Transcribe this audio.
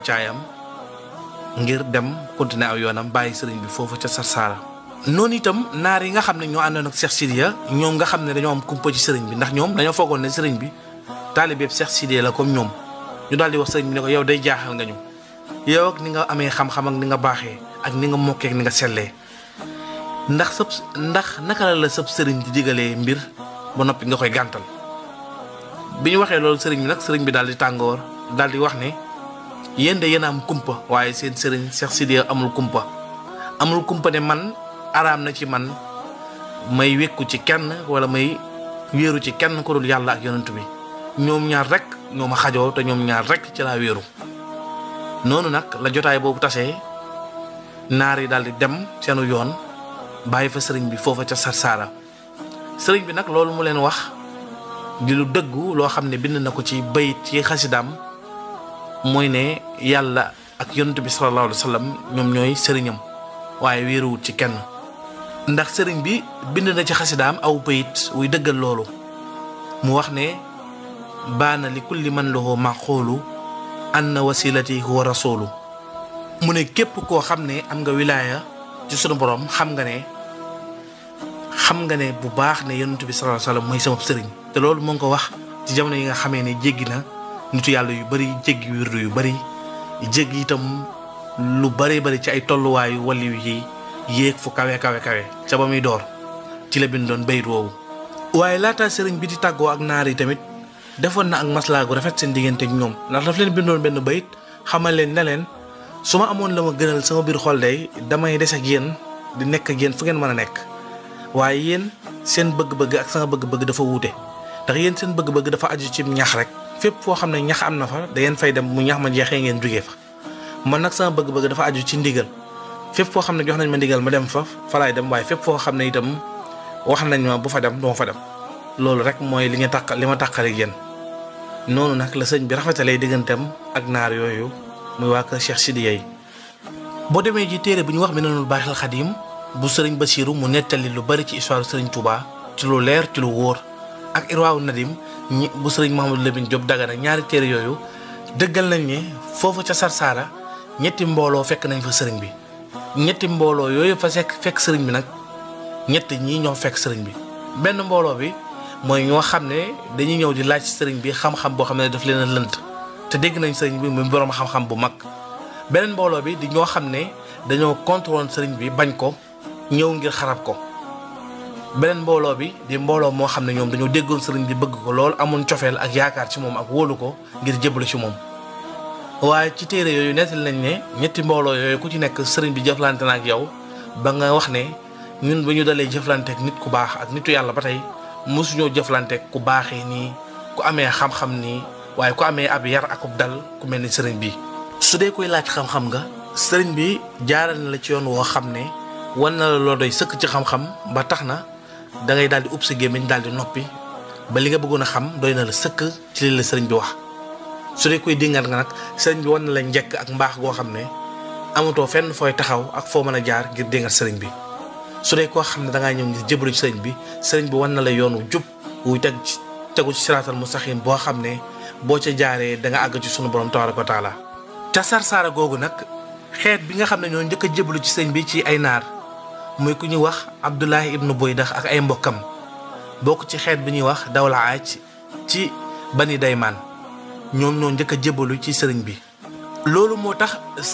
caayam ngir dem continuer aw yoonam bàyyi sëriñ bi foofu ca Sarsara noonu itam naar yi nga xam ne ñoo àndoon ak Cheikh Sidiya ñoom nga xam ne dañoo am kumpa ci sëriñ bi ndax ñoom dañoo foogoon ne sëriñ bi taalibeeb Cheikh Sidiya la comme ñoom ñu daal di wax sëriñ bi ne ko yow day jaaxal nga ñu yow ak ni nga amee xam-xam ak ni nga baaxee ak ni nga mokkee ak ni nga sellee ndax sëb ndax naka la la sëb sëriñ di digalee mbir ba noppi nga koy gàntal bi ñu waxee loolu sëriñ bi nag sëriñ bi daal di tàngoor daal di wax ne yéen de yéen a am kumpa waaye seen sëriñ Cheikh Sidiya amul kumpa amul kumpa ne man araam na ci man may wékku ci kenn wala may wéeru ci kenn ko dul yàlla ak yonent bi ñoom ñaar rek ñoo ma xajoo te ñoom ñaar rek ci laa wéeru noonu nag la jotaay boobu tasee naar yi daal di dem seenu yoon bàyyi fa sëriñ bi foofa ca Sarsara sëriñ bi nag loolu mu leen wax di lu dëggu loo xam ne bind na ko ci bayit ci xasidaam mooy ne yàlla ak yonent bi sallallahu alayhi wa sallam ñoom ñooy sëriñam waaye wéeruwut ci kenn ndax sëriñ bi bind na ci xasidaam aw bayit wuy dëggal loolu mu wax ne baana li kulli man lahu maqoolu anna wasilati huwa rasulu mu ne képp koo xam ne am nga wilaaya ci sunu borom xam nga ne xam nga ne bu baax ne yonent bi sallallahu alayhi wa sallam mooy sama sëriñ te loolu moo ngi ko wax ci jamono yi nga xamee ne jéggi na nitu yàlla yu bari jéggi wirdu yu bari jéggi itam lu bari bari ci ay tolluwaayu waliw yi yéeg fu kawe kawe kawe ca ba muy door ci la bindoon bayit woowu waaye laata sëriñ bi di tàggoo ak naar yi tamit defoon na ak maslaa gu rafet seen diggante ak ñoom ndax daf leen bindoon benn bayit xamal leen ne leen su ma amoon la ma gënal sama biir xol day damay des ak yéen di nekk ak yéen fu ngeen mën a nekk waaye yéen seen bëgg-bëgg ak sama bëgg-bëgg dafa wuute ndax yéen seen bëgg-bëgg dafa aju ci ñax rek fépp foo xam ne ñax am na fa da ngeen fay dem mu ñax ma jeexee ngeen jógee fa man nag sama bëgg-bëgg dafa aju ci ndigal fépp foo xam ne jox nañ ma ndigal ma dem fa fa laay dem waaye fépp foo xam ne itam wax nañ ma bu fa dem duma fa dem loolu rek mooy li nga tàq li ma tàqale yéen noonu nag la sëñ bi rafetalee digganteem ak naar yooyu muy waa kër Cheikh Sidiya yi boo demee ji téere bu ñu wax Minanul Baaxil Xadim bu sëriñ Basiiru mu nettali lu bari ci histoire sëriñ Touba ci lu leer ci lu wóor ak Irwaawu Nadim ñi bu sëriñ Mouhamadou Lamine Diop Dagana ñaari téere yooyu dëggal nañ ne foofu ca Sarsara ñetti mbooloo fekk nañ fa sëriñ bi ñetti mbooloo yooyu fa fekk fekk sëriñ bi nag ñett ñii ñoo fekk sëriñ bi benn mbooloo bi mooy ñoo xam ne dañuy ñëw di laaj sëriñ bi xam-xam boo xam ne daf leen a lënt te dégg nañ sëriñ bi muy boroom xam-xam bu mag beneen mbooloo bi di ñoo xam ne dañoo contrôle sëriñ bi bañ ko ñëw ngir xarab ko beneen mbooloo bi di mbooloo moo xam ne ñoom dañoo déggoon sëriñ bi bëgg ko lool amoon cofeel ak yaakaar ci moom ak wóolu ko ngir jébbalu ci moom waaye ci téere yooyu nettali nañ ne ñetti mbooloo yooyu ku ci nekk sëriñ bi jëflante na ak yow ba nga wax ne ñun ba ñu dalee jëflante ak nit ku baax ak nitu yàlla ba tey mosuñoo jëflante ak ku baaxee nii ku amee xam-xam nii waaye ku amee ab yar akub dal ku mel ni sëriñ bi su dee koy laaj xam-xam nga sëriñ bi jaaral na la ci yoon woo xam ne wan na la loo doy sëkk ci xam-xam ba tax na da ngay daal di ub sa gémmiñ daal di noppi ba li nga bëggoon a xam doy na la sëkk ci li la sëriñ bi wax su dee koy dingat nga nag sëriñ bi wan na la njëkk ak mbaax goo xam ne amatoo fenn fooy taxaw ak foo mën a jaar ngir dingat sëriñ bi su dee koo xam ne dangaa ñëw ngir jëbalu ci sëriñ bi sëriñ bi wan na la yoon wu jub wuy teg ci tegu ci siraatal mustaqim boo xam ne boo ca jaaree da nga àgg ci sunu borom tabaraka wa taala ca Sarsara googu nag xeet bi nga xam ne ñoo njëkk a jëbalu ci sëriñ bi ci ay naar muy ku ñuy wax Abdullahi ibnu Boydax ak ay mbokkam bokk ci xeet bi ñuy wax dawla aaj ci bani daymaan ñoom ñoo njëkk a jëbalu ci sëriñ bi loolu moo tax